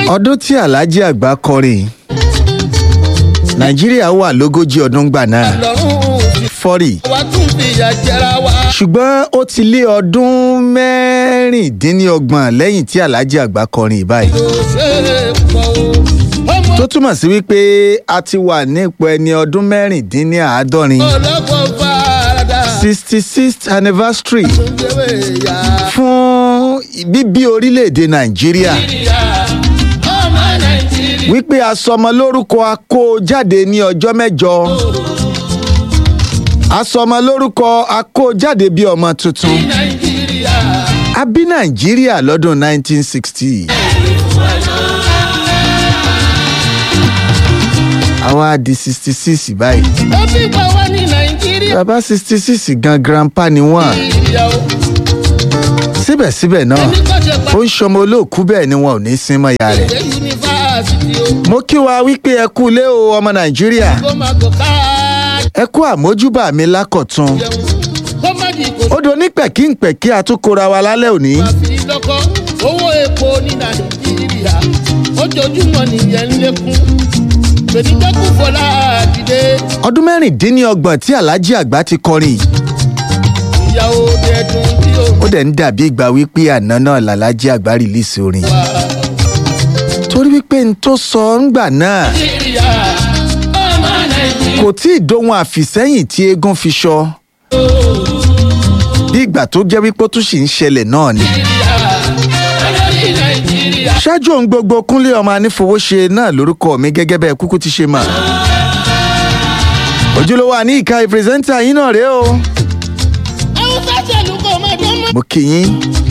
ọdún tí alhaji àgbà kọrin nàìjíríà wà lógójì ọdún gbà náà lọ́rùn ti fọ́rì wá tún fìyà jẹra wa. ṣùgbọ́n ó ti lé ọdún mẹ́rìndínlọ́gbọ̀n lẹ́yìn tí alhaji àgbà kọrin báyìí kò ṣe é pọ̀ o. ọmọ tó túmọ̀ sí wípé a ti wà nípò ẹni ọdún mẹ́rìndínláàádọ́rin ọlọ́gbọ̀n farada. sixty sixth anniversary tún jẹ́wé ya. fún bíbí orílẹ̀-èdè nàìjíríà nàìjíríà ọmọ nàìjíríà. wípé asọmọ lórúkọ akó jáde ní ọjọ́ mẹ́jọ asọmọ lórúkọ akó jáde bí ọmọ tuntun nàìjíríà. a bí nàìjíríà lọ́dún 1960 àwa di 66 báyìí ó fi pa wá ní nàìjíríà. bàbá 66 gan grandpa ni wọ́n nàìjíríà o. síbẹ̀síbẹ̀ náà ẹni kò ṣe pa ó ń ṣọmọ olóòkú bẹ́ẹ̀ ni wọn ò ní sín mọ́ ìyá rẹ̀ ìwé yunifásitì o. mo kí wa wípé ẹ kú ilé o ọmọ nàìjíríà kó má gò ká ẹ kú àmójúbà mi lákọ̀tún jẹun. kó má di kò ó do ní pẹ̀kínpẹ̀kí àtúkora wa lálẹ́ òní má fi lọ́kọ́. owó epo ní nàìjíríà. ojoojúmọ́ nìyẹn ń lékún. gbèdégbèkú fọlá dìde. ọdún mẹ́rìndínlọ́gbọ̀n tí alhaji àgbà ti kọrin yìí ìyàwó dẹ̀dùn tí ó ó dẹ̀ ń dàbí ìgbà wípé àná náà làlájì àgbà rìlíìsì orin wà. torí wípé n tó sọ ńgbà náà nàìjíríà ọmọ nàìjíríà. kò tí ì dohun àfìsẹ́yìn tí eégún fi sọ bí ìgbà tó jẹ́ wípé ó tún sì ń ṣẹlẹ̀ náà ni olórí nàìjíríà. ṣáájú ohun gbogbo kúnlé ọmọ anífowóṣe náà lórúkọ mi gẹ́gẹ́ bẹ́ẹ̀ kúkú ti ṣe mà ojúlówó àní ìka ìpírẹsẹ́ńtà yín náà rèé o àwọn sátẹ̀lù kò má dán mọ́. mo kì yín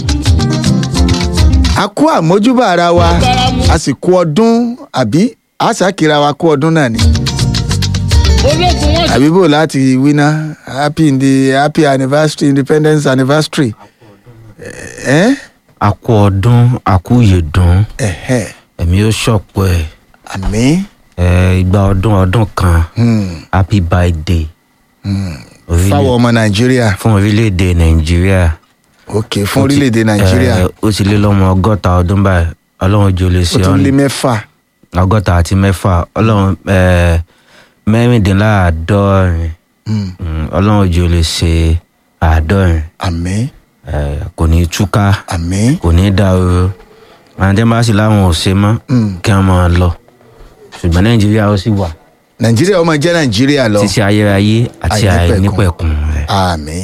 a kú àmójúbà ara wa a sì kú ọdún àbí a ṣàkíra wa kú ọdún náà ni ológun wọn àbí bò láti wíná happy in the happy anniversary independence anniversary ẹ àkú ọdún àkú yèdùn ẹ ẹ̀mí ó ṣọ̀pọ̀ ẹ̀ àmì ẹ̀ ìgbà ọdún ọdún kan happy birthday Orílẹ̀- fáwọn ọmọ nàìjíríà fún orílẹ̀-èdè nàìjíríà ok fún orílẹ̀-èdè nàìjíríà Ẹ̀, ó ti lé lọ́mọ ọgọ́ta ọdún báyìí ọlọ́run jò lè ó ṣe tún lé ọ́n mẹ́fà ọgọ́ta àti mẹ́fà ọlọ́run ẹ̀, mẹ́rìndínláàádọ́rin Mm, Mm, ọlọ́run jò lè ṣe àádọ́rin àmì ẹ̀, kò ní túká àmì kò ní dàrú àwọn tẹ́ bá sì láwọn ò ṣe mọ́ Mm. kí wọ́n máa lọ ṣùgbọ́n nàìjíríà ó sì wà nàìjíríà ọmọ jẹ́ nàìjíríà lọ títí ayérayé àti Àìnípẹ̀kun. àìnípẹ̀kun rẹ̀. àmì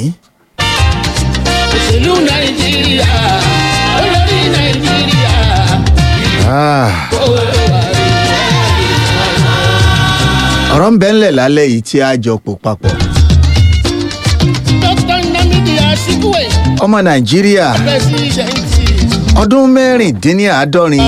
òṣèlú nàìjíríà olórí nàìjíríà. Ah, owó ẹwà rẹ̀. ọ̀rọ̀ ń bẹ́ ńlẹ̀ lálẹ́ yìí tí a jọ pò papọ̀ dókítà nnamdi azikiwe ọmọ nàìjíríà pẹsidẹnti. ọdún mẹ́rìndínláàádọ́rin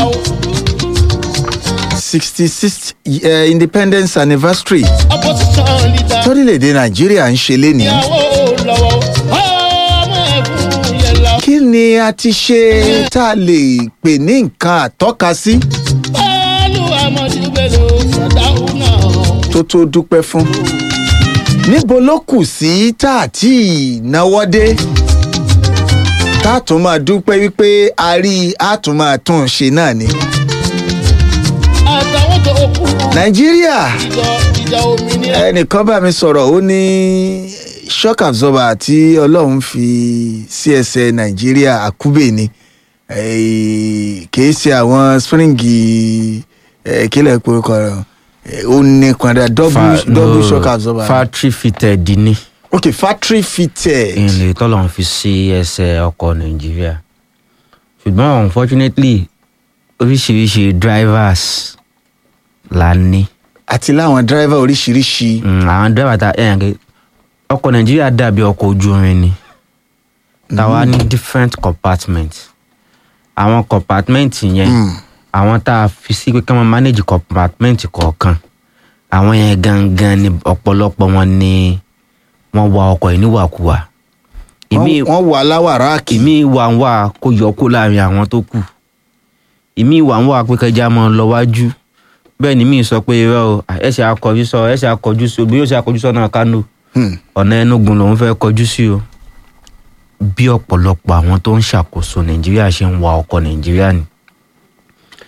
sixty six independence anniversary opposition leader. torílẹ̀-èdè nàìjíríà ń ṣe lénìí. ìyàwó lọ́wọ́ ọmọ ẹ̀fún yẹn lọ. kí ni a ti ṣe tá a lè pè ní nǹkan àtọ́ka sí bọ́ọ̀lù amadu bello sàdáhù náà. tó tó dúpẹ́ fún. níbo ló kù sí tá a tí ì náwó dé tá a tún máa dúpẹ́ wípé a rí i a tún máa tún un ṣe náà ni. àtàwọn tó kù. nàìjíríà ìjọ ìjà òmìnira. ẹnìkan bá mi sọ̀rọ̀ ó ní shock absorber tí ọlọ́run fi sí ẹsẹ̀ nàìjíríà àkúbè ni Eh, kìí ṣe àwọn springi eh, kílẹ̀ pé kọ̀ eh, ó ní kọ̀dà double Fa- double no, shock absorber. factory fitted ni ok factory fitted. ìrìnlẹ̀ tọ́lọ̀ ń fi sí ẹsẹ̀ ọkọ̀ nàìjíríà ṣùgbọ́n unfortunately oríṣiríṣi drivers la ní àti láwọn driver oríṣiríṣi. Mm, àwọn driver ta ẹ̀yàn kẹ́ ọkọ̀ nàìjíríà dàbí ọkọ̀ ojú irin ni táwa ní different compartments àwọn compartment yẹn Mm. àwọn tá a fi sí pé ká máa manage compartment kọ̀ọ̀kan àwọn yẹn gangan ni ọ̀pọ̀lọpọ̀ wọn ni wọ́n wa ọkọ̀ yìí níwàkuwà ìmí wọ́n wọ́n wà láwàráàkì. ìmí wà ń wà kó yọ kó láàrin àwọn tó kù ìmí wà ń wà pé kẹjá máa lọ wájú bẹ́ẹ̀ ni mí sọ pé irọ́ o ẹ̀ṣẹ̀ akọjú sọ ẹ̀ṣẹ̀ akọjú sí o bí yóò ṣe akọjú sọ́nà kánò Hmm. ọ̀nà ẹnugun lòún fẹ́ kọjú sí o bí ọ̀pọ̀lọpọ̀ àwọn tó ń ṣàkóso nàìjíríà ṣe ń wa ọkọ̀ nàìjíríà ni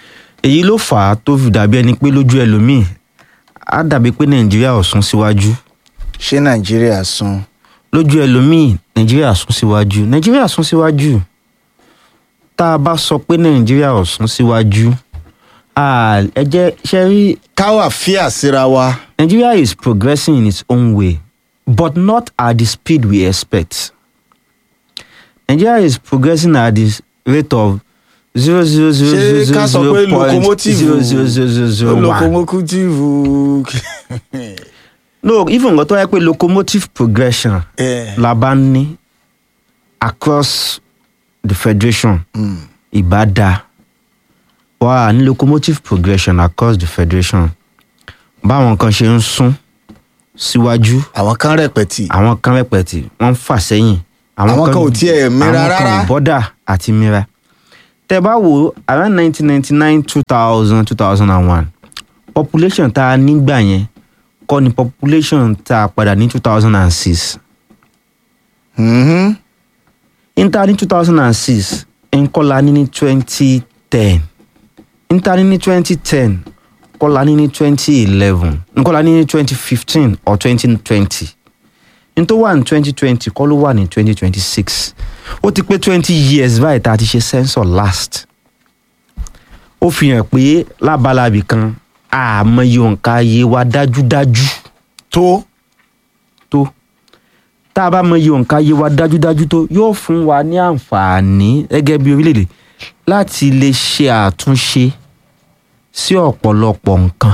èyí ló fà á tó fi dàbí ẹni pé lójú ẹlòmíì á dàbí pé nàìjíríà ò sún síwájú ṣé nàìjíríà sún lójú ẹlòmíì nàìjíríà sún síwájú nàìjíríà sún síwájú tá a bá sọ pé nàìjíríà ò sún síwájú ah, ẹ jẹ́ ṣe rí káwà fíà síra wa Nigeria is progressing in its own way, but not at the speed we expect. Nigeria is progressing at the rate of zero zero zero zero ṣé ká sọ zero pé zero point locomotive zero zero zero zero zero one. locomotive No, even nǹkan tó yẹ pé locomotive progression Eh, la bá ń ní across the federation mm, ìbá wà ní locomotive progression across the federation báwọn kan ṣe ń sún síwájú. àwọn kan rẹpẹtì àwọn kan rẹpẹtì wọn ń fà sẹ́yìn Àwọn kan ò tiẹ̀ mira àwọn kan rárá. ò bọ́dà àti mira tẹ bá wo around nineteen ninety nine two thousand two thousand and one population tá a nígbà yẹn kọ́ ni population tá a padà ní two thousand and six Mhm. níta ní two thousand and six nkọ́la ní ní twenty ten níta ní ní twenty ten kọ́la ní ní twenty eleven nkọ́la ní ní twenty fifteen or twenty twenty nítorí wà ní twenty twenty kọ́ ló wà ní twenty twenty six ó ti pé twenty years báyìí tá a ti ṣe sensor last ó fi hàn pé lábalábì kan àmọye òǹkà ayé wa dájúdájú tó tó tá a bá mọ iye òǹkà ayé wa dájúdájú tó yóò fún wa ní àǹfààní gẹ́gẹ́ bí orílẹ̀-èdè láti lè ṣe àtúnṣe sí ọ̀pọ̀lọpọ̀ nǹkan.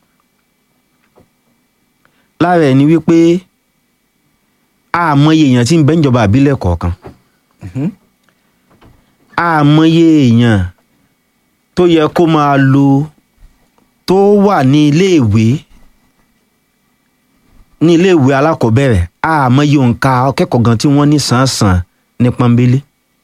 lára ẹ̀ ni wípé àmọye èèyàn tí ń bẹ níjọba àbílẹ̀ kọ̀ọ̀kan àmọye èèyàn tó yẹ kó máa lo tó wà ní iléèwé ní iléèwé alákọ̀ọ́bẹ̀rẹ̀ àmọye òǹkà akẹ́kọ̀ọ́ gan tí wọ́n ní sàn-án ní pọ́nbélé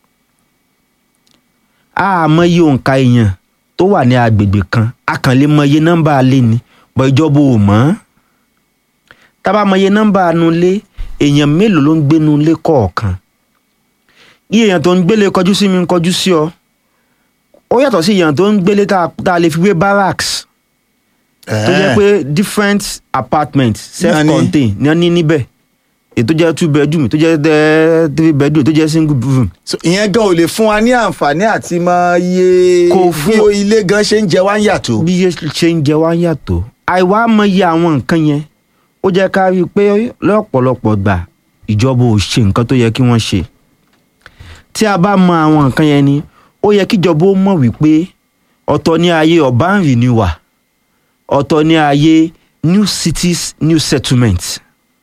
àmọye òǹkà èèyàn tó wà ní agbègbè kan akànlé mọye nọ́mbà alé ni bọ́ ìjọba ò mọ̀ ọ́n tábà mọye nọ́mbà anulé èèyàn mélòó ló ń gbénu ilé kọ̀ọ̀kan yí èèyàn tó ń gbélé kọjú sí mi ń kọjú sí ọ ó yàtọ̀ sí èèyàn tó ń gbélé tá a- tá a lè fi wé barracks tó jẹ́ pé different apartments self-contained ní wọ́n ní níbẹ̀ èyí tó jẹ́ two bedroom tó jẹ́ eh, three bedroom tó jẹ́ single room So, ìyẹn gan ò lè fún wa ní àǹfààní àti mọ iye Kò fún- bí o- ilé gan ṣe ń jẹ wá ń yàtọ̀. bí iye ṣe ń jẹ wá yàtọ̀ àìwá mọyì àwọn nǹkan yẹn ó jẹ́ ká rí i pé lọ́pọ̀lọpọ̀ gbà ìjọba ò ṣe nǹkan tó yẹ kí wọ́n ṣe tí a bá mọ àwọn nǹkan yẹn ni ó yẹ kíjọba ó mọ̀ wípé ọ̀tọ̀ ní ayé urban renewal ọ̀tọ̀ ní ayé new cities new settlements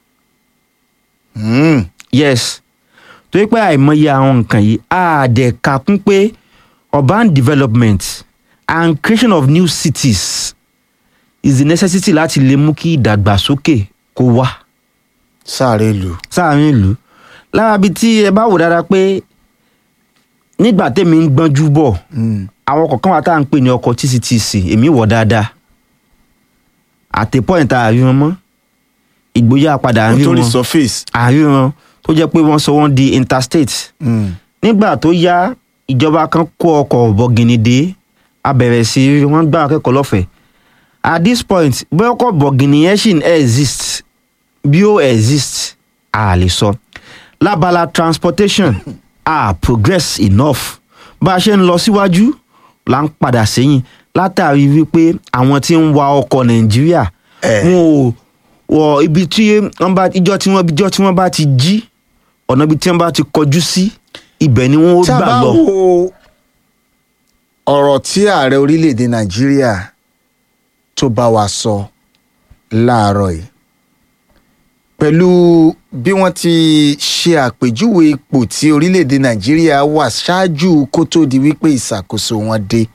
Mm. yes torí pé àìmọye àwọn nǹkan yìí á dẹ̀ ka kún pé urban development and creation of new cities is the necessity láti lè mú kí ìdàgbàsókè kó wá sáré lù. sáàrin ìlú lára bíi tí ẹ bá wò dáadáa pé nígbà tèmi ń gbọ́njú bọ̀ Mm. àwọn kọ̀ọ̀kan wà tá à ń pè ní ọkọ̀ tctc èmi wọ̀ dáadáa àtẹ̀pọ̀ ìta àríran mọ́ ìgboyà padà àríran nítorí surface. àríran tó jẹ́ pé wọ́n sọ wọ́n di interstate Mm. nígbà tó yá ìjọba kan kó ọkọ̀ bọ̀gìnì dé a bẹ̀rẹ̀ sí í wọ́n gbá akẹ́kọ̀ọ́ lọ́fẹ̀ẹ́ at this point bí ọkọ̀ bọ̀gìnì yẹn ṣì ń exist bí ó exist a lè sọ lábala transportation a progress enough bá a ṣe ń lọ síwájú là ń padà sẹ́yìn látàrí wípé àwọn tí ń wa ọkọ̀ nàìjíríà Eh. wọn ò wọ ibi tí wọ́n bá ìjọ tí wọ́n ìjọ tí wọ́n bá ti jí ọ̀nà ibi tí wọ́n bá ti kọjú sí ibẹ̀ ni wọ́n ó tí a gbà bá lọ. wo ọ̀rọ̀ tí ààrẹ orílẹ̀-èdè nàìjíríà tó bá wa sọ láàárọ̀ yìí pẹ̀lú bí wọ́n ti ṣe àpèjúwe ipò tí orílẹ̀-èdè nàìjíríà wà ṣáájú kó tó di wípé ìṣàkóso wọn dé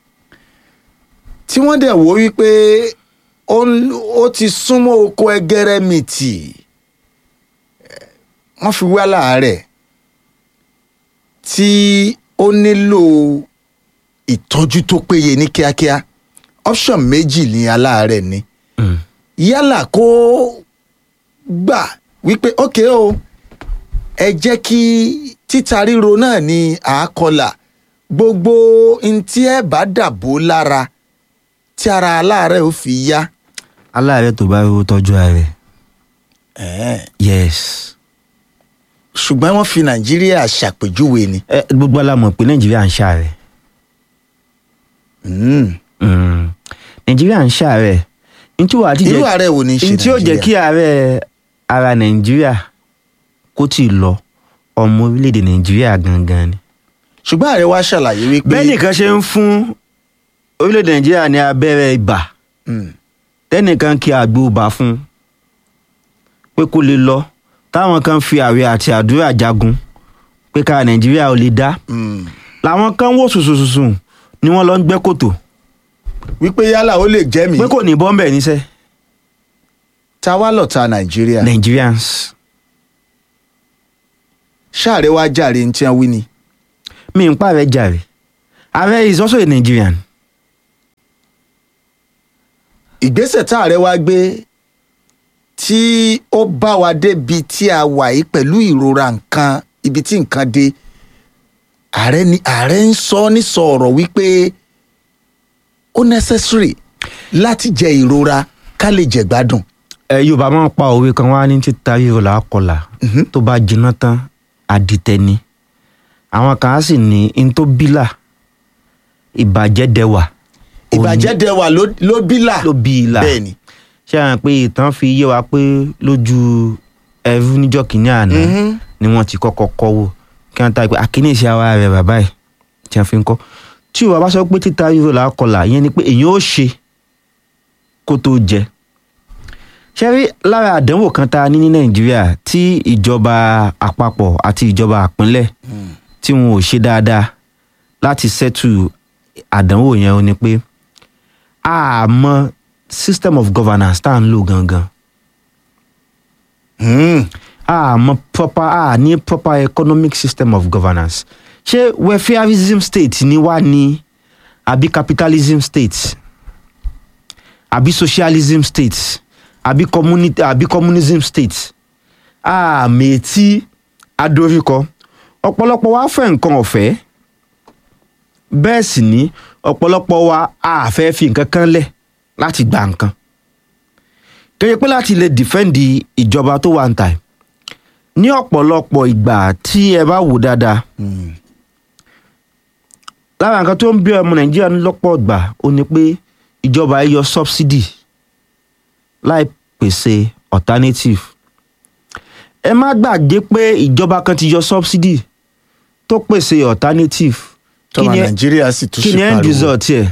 tí wọ́n dẹ̀ wò wípé ó ń- ó ti súnmọ́ oko ẹgẹrẹmìtì eh, wọ́n fi wá láàárẹ̀ tí ó nílò ìtọ́jú tó péye ní kíákíá option méjì ní aláàárẹ̀ ni Mm. yálà kó gbà wípé ókè o ẹ jẹ́ kí títa ríro náà ní àákọlà gbogbo n tí ẹ bá dàbò lára tí ara aláàárẹ̀ ó fi yá. aláàárẹ̀ tó bá rówó tọ́jú ààrẹ Ẹ̀ẹ́. yes ṣùgbọ́n wọ́n fi nàìjíríà ṣàpèjúwe ni. ẹ gbogbo alamọ̀ pé nàìjíríà ń ṣàárẹ̀ Mm. Mm. nàìjíríà ń ṣàárẹ̀ ntí wàá ti irú jẹ́ ààrẹ wo ni ń ṣe ntí ó jẹ́ kí ààrẹ ara nàìjíríà kó tì í lọ ọmọ orílẹ̀-èdè nàìjíríà gangan ni. ṣùgbọ́n ààrẹ wa ṣàlàyé wípé. bẹ́ẹ̀ nìkan ṣe ń fún orílẹ̀-èdè nàìjíríà ní abẹ́rẹ́ ibà Mm. tẹ́nìkan kí àgbo ibà fún un pé kó lè lọ táwọn kan fi àwẹ̀ àti àdúrà jagun pé ká nàìjíríà ò lè dá Mm. làwọn kan wò sùsùsùsù ni wọ́n lọ ń gbẹ́ kòtò wípé yálà ó lè jẹ́ mi. pé kò ní bọ́m̀bẹ̀ níṣẹ́ ta wá lọ́ta nàìjíríà. nigerians ṣáàrẹ wá jàre ní tí wọ́n wí ni. mi ń pààrẹ jàre ààrẹ is also a nigerian ìgbésẹ̀ tá ààrẹ wá gbé tí ó bá wa débi tí a wà yìí pẹ̀lú ìrora nǹkan ibi tí nǹkan dé ààrẹ ni ààrẹ ń sọ ní sọ̀rọ̀ wípé ó necessary láti jẹ ìrora ká lè jẹ gbádùn. ẹ yorùbá máa ń pa òwe kan wá ní títa ríro là á kọlà Mhm. tó bá jiná tán àdìtẹni àwọn kan á sì ní n tó bílà ìbàjẹ́ dẹwà ìbàjẹ́ dẹwà ló ló bílà ló bí i là bẹ́ẹ̀ ni. ṣé àwọn pé ìtàn fi yé wa pé lójú ẹrú níjọ́ kìíní àná Mhm. ni wọ́n ti kọ́kọ́ kọ́ wò kí wọ́n ta pé àkíníṣe ara rẹ̀ bàbá ẹ̀ tí wọ́n fi ń kọ́ tí ìwà bá sọ pé títa ríro là á kọlà ìyẹn ni pé èyàn ó ṣe kó tó jẹ ṣé rí lára àdánwò kan tá a ní ní nàìjíríà tí ìjọba àpapọ̀ àti ìjọba àpínlẹ̀ tí wọn ò ṣe dáadáa láti settle àdánwò yẹn ó ní pé a mọ system of governance tá à ń lò gangan Mm. a mọ proper a ní proper economic system of governance ṣé welfareism state ni wá ní àbí capitalism state àbí socialism state àbí community àbí communism state a mètí adoríkọ ọ̀pọ̀lọpọ̀ wa fẹ́ nǹkan ọ̀fẹ́ bẹ́ẹ̀ sì ni ọ̀pọ̀lọpọ̀ wa a fẹ́ fi nǹkan kan lẹ̀ láti gba nǹkan kéye pé láti lè dìfẹ́ǹdì ìjọba tó wà ń ta ẹ̀ ní ọ̀pọ̀lọpọ̀ ìgbà tí ẹ bá wò dáadáa Mm. lára nǹkan tó ń bí ọmọ nàìjíríà ní lọ́pọ̀ ìgbà ó ní pé ìjọba yọ subsidy láì pèsè alternative ẹ má gbàgbé pé ìjọba kan ti yọ subsidy tó pèsè alternative tọ́mọ ni- nàìjíríà sì tún kí ṣe ni end pariwo. result ẹ̀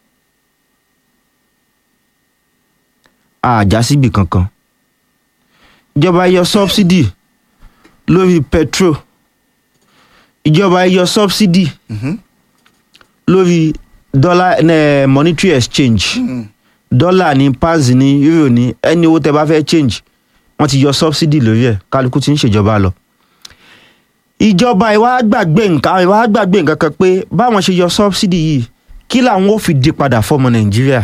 àjà síbi kankan ìjọba yọ subsidy lórí petrol ìjọba yọ subsidy Mhm. lórí dollar eh, monetary exchange Mm. dọ́là ní pounds ní euro ní ẹni owó tẹ bá fẹ́ change wọ́n ti yọ subsidy lórí ẹ̀ kálukú ti ń ṣèjọba lọ. ìjọba ìwà gbàgbé nǹkan ìwà gbàgbé nǹkan kan pé báwọn ṣe yọ subsidy yìí kí làwọn ò fi di padà fọmọ nàìjíríà.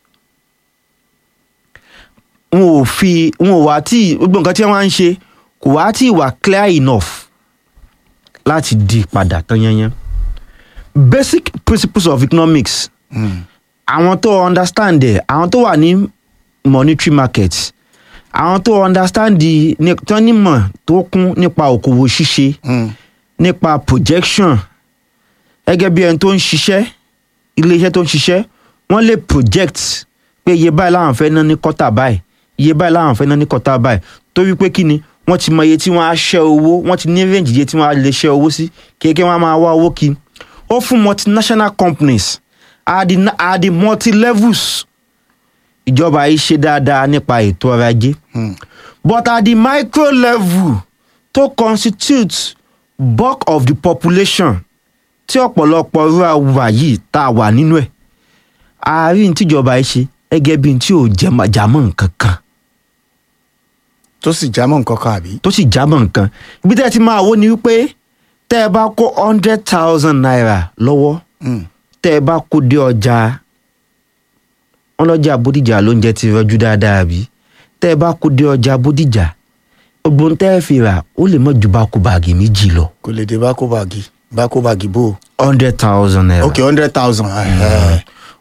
wọn ò fi wọn ò wá tí gbogbo nǹkan tí wọ́n á ń ṣe kò wá tí wà clear enough láti di padà tán yányán. basic principles of economics Mm. àwọn tó understand ẹ àwọn tó wà ní monetary market àwọn tó understand the ní- tó nímọ̀ tó kún nípa òkòwò ṣíṣe Mm. nípa projection gẹ́gẹ́ bí ẹni tó ń ṣiṣẹ́ iléeṣẹ́ tó ń ṣiṣẹ́ wọ́n lè project pé iye báyìí làwọn fẹ́ ná ní kọ́tà báyìí iye báyìí làwọn fẹ́ ná ní kọ́tà báyìí torí pé kí ni wọ́n ti mọ iye tí wọ́n á ṣẹ́ owó wọ́n ti ní range iye tí wọ́n á lè ṣẹ́ owó sí kéèké wọ́n á máa wá owó kí ó fún multinational companies at the, at the multi levels ìjọba yìí ṣe dáadáa nípa ètò ọrọ̀ ajé Mm. but at the micro level to constitute bulk of the population tí ọ̀pọ̀lọpọ̀ rural wà yìí tá a wà nínú ẹ̀ àárín tíjọba yìí ṣe gẹ́gẹ́ bí n tí ò jẹ́- jámọ́ nǹkan kan tó sì jámọ́ nǹkan kan àbí. tó sì jámọ́ nǹkan ibi tẹ́ ẹ ti máa wò ni wípé tẹ́ ẹ bá kó hundred thousand naira lọ́wọ́ Mm. tẹ́ ẹ bá kó dé ọjà wọn lọ́jà bódìjà lóúnjẹ ti rọjú dáadáa bí tẹ́ ẹ bá kó dé ọjà bódìjà gbogbo tẹ́ ẹ fi rà ó lè mọ̀ ju báko báàgì méjì lọ kò lè dé bákó báàgì bákó báàgì bò. hundred thousand naira ok hundred thousand.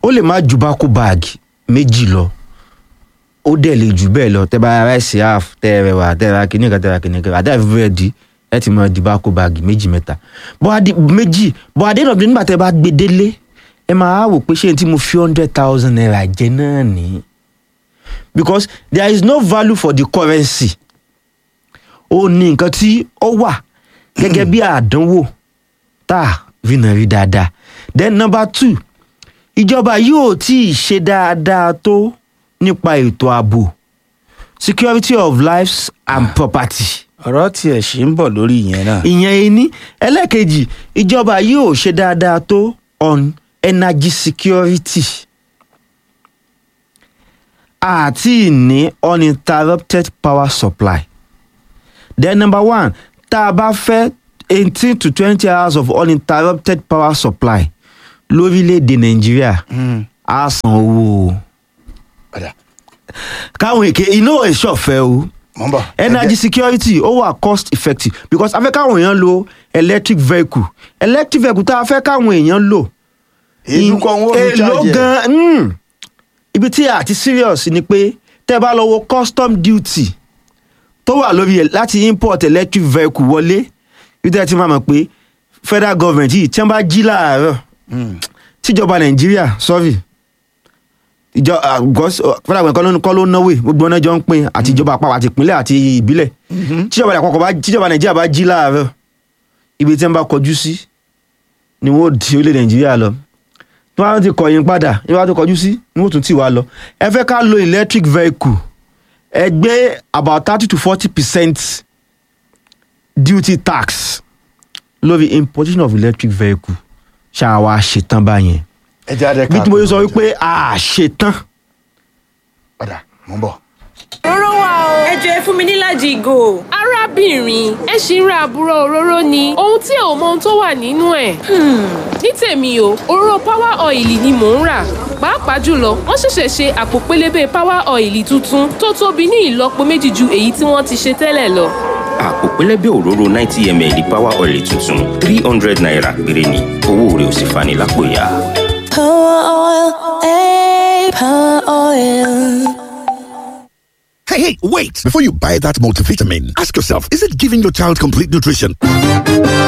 ó lè má ju bákú báàgì méjì lọ ó dẹ̀ lè jù bẹ́ẹ̀ lọ tẹ́ bá ra rice half tẹ́ ẹ rẹwà tẹ́ ẹ ra kìnìkan tẹ́ ẹ ra kìnìkan àti àfi bẹ́ẹ̀ di ẹ ti máa di bákú báàgì méjì mẹ́ta bọ́ adé méjì bọ́ adé náà nígbà tẹ́ ẹ bá gbé délé ẹ máa wò pé ṣé n tí mo fi hundred thousand naira jẹ náà ní because there is no value for the currency ó ní nǹkan tí ó wà gẹ́gẹ́ bí àdánwò tá a fi nà rí dáadáa then number two ìjọba yóò tí ì ṣe dáadáa tó nípa ètò ààbò security of lives and property ọ̀rọ̀ tiẹ̀ ṣì ń bọ̀ lórí ìyẹn náà. ìyẹn ení ẹlẹ́ẹ̀kejì ìjọba yóò ṣe dáadáa tó on energy security àti ní uninterrupted power supply then number one tá a bá fẹ́ eighteen to twenty hours of uninterrupted power supply lórílẹ̀‐èdè nàìjíríà á san owó o padà káwọn èké iná ìṣọ̀fẹ́ o mọ̀ ń bọ̀. energy security ó wà cost effective because a fẹ́ káwọn èèyàn lo electric vehicle electric vehicle tá a fẹ́ káwọn èèyàn lò èlú kan wọ́n ń èlò charge ẹ̀. gan mm, ibi tí a ti serious ni pé tẹ́ bá lọ wo custom duty tó wà lórí ẹ̀ láti import electric vehicle wọlé ibi tí a ti máa mọ̀ pé federal government yìí tí wọ́n bá jí láàárọ̀ tíjọba nàìjíríà sorry ìjọ ah, gọ́s- ah, federal government kọ́ ló- kọ́ ló náwó ẹ̀, gbogbo ọ̀nà jọ ń pín àti ìjọba àpapọ̀ àti ìpínlẹ̀ àti ìbílẹ̀ tíjọba àpapọ̀ bá tíjọba nàìjíríà bá jí láàárọ̀ ibi tí wọ́n bá kọjú sí ni wọ́n ó di orílẹ̀ nàìjíríà lọ tí wọ́n á ti kọ̀yìn padà ní wọ́n á ti kọjú sí ni wọ́n ó tún tì wá lọ ẹ fẹ́ ká lo electric vehicle ẹ gbé about thirty to forty percent duty tax lórí importation of electric vehicle ṣáà wá ṣetán báyẹn ẹ jẹ́ adé bí tí mo ṣe sọ wípé a ṣetán padà mọ̀ ń bọ̀. Òróró wà o. Ẹ jọ ẹ fún mi nílàjì ìgò. arábìnrin ẹ ṣì ń ra àbúrò òróró ni ohun tí ò mọ ohun tó wà nínú ẹ̀. ní tèmi o òróró power oil ni mò ń rà pàápàá jùlọ wọ́n ṣẹ̀ṣẹ̀ ṣe àpò pélébé power oil tuntun tó tóbi ní ìlọ́po méjì ju èyí tí wọ́n ti ṣe tẹ́lẹ̀ lọ. àpò pẹlẹbẹ òróró ninety ml power oil tuntun three hundred naira péré ni owó rẹ̀ ò sì fani lápò ya. Power oil, eh, power oil. Hey, hey, wait! Before you buy that multivitamin, ask yourself, is it giving your child complete nutrition?